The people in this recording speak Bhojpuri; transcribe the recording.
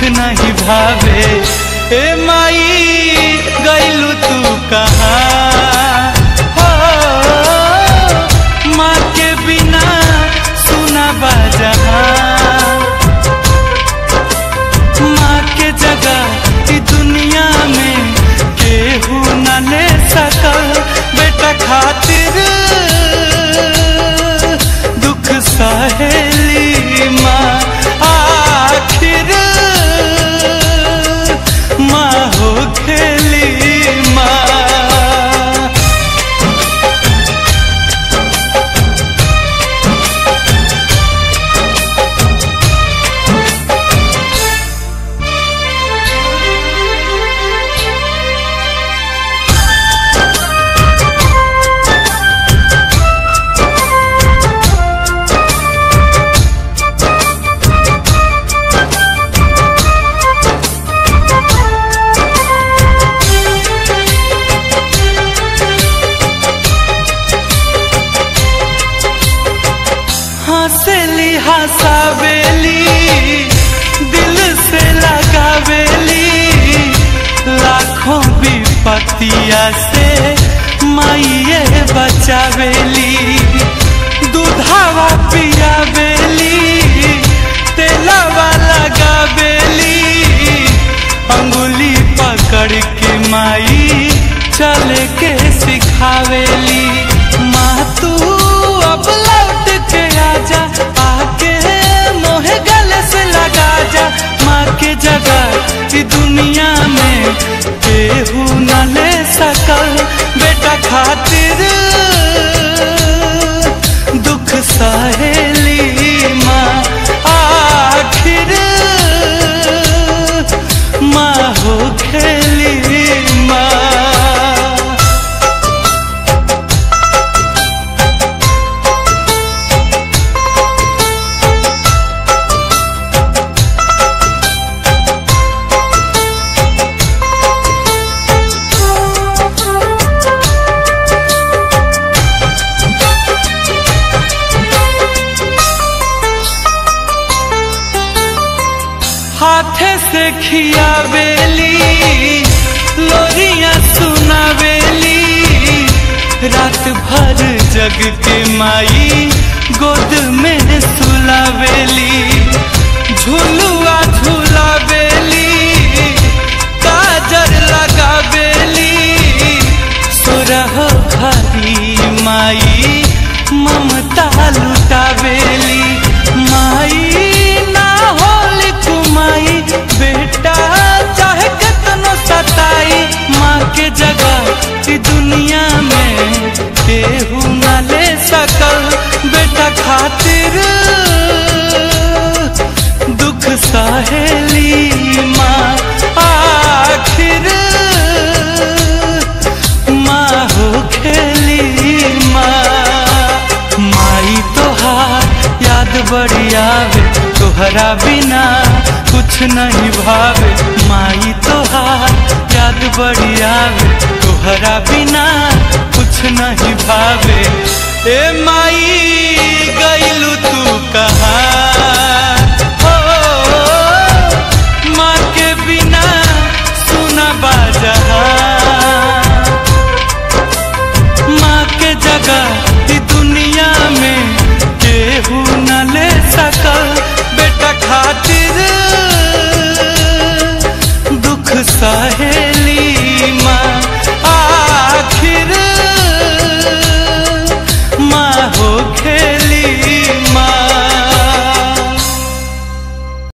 नहीं भावे ए माई गईलू तू कहाँ हो माँ के बिना सुना जहाँ माँ के जगह ई दुनिया में केहू न ले सकल बेटा खातिर दुख सहेली माँ आखिर माँ हो खेली माँ हंसली हंसावेली दिल से लगावेली लाखों विपतिया से माइये बचावेली दूधावा पियावेली तेलावा लगावेली अंगुली पकड़ के माई चले के सिखावेली माँ तू अब लौट के आजा आके मोहे गले से लगा जा माँ के जगह ई दुनिया में केहू न ले सकल बेटा खातिर दुख सहेली माँ आखिर माँ हो खेली माँ हाथे से खियावेली लोरिया सुनावेली रात भर जग के माई गोद में सुलावेली झुलुआ झुलावेली काजर लगावेली सुरह खरी माई ममता लुटावेली माई ना होली कुमाई बेटा चाहे कितनो सताई माँ के जगह ई दुनिया में केहू न ले सकल बेटा खातिर दुख सहेली माँ आखिर माँ हो खेली माँ माई तोहार याद बड़ी आवे तोहरा बिना कुछ नहीं भावे माई तोहार याद बड़ी आवे तोहरा बिना कुछ नहीं भावे ए माई गईलू तू कहाँ हो माँ के बिना सुना बाजहाँ माँ के जगह ई दुनिया में केहू न ले सकल बेटा खातिर दुख सहे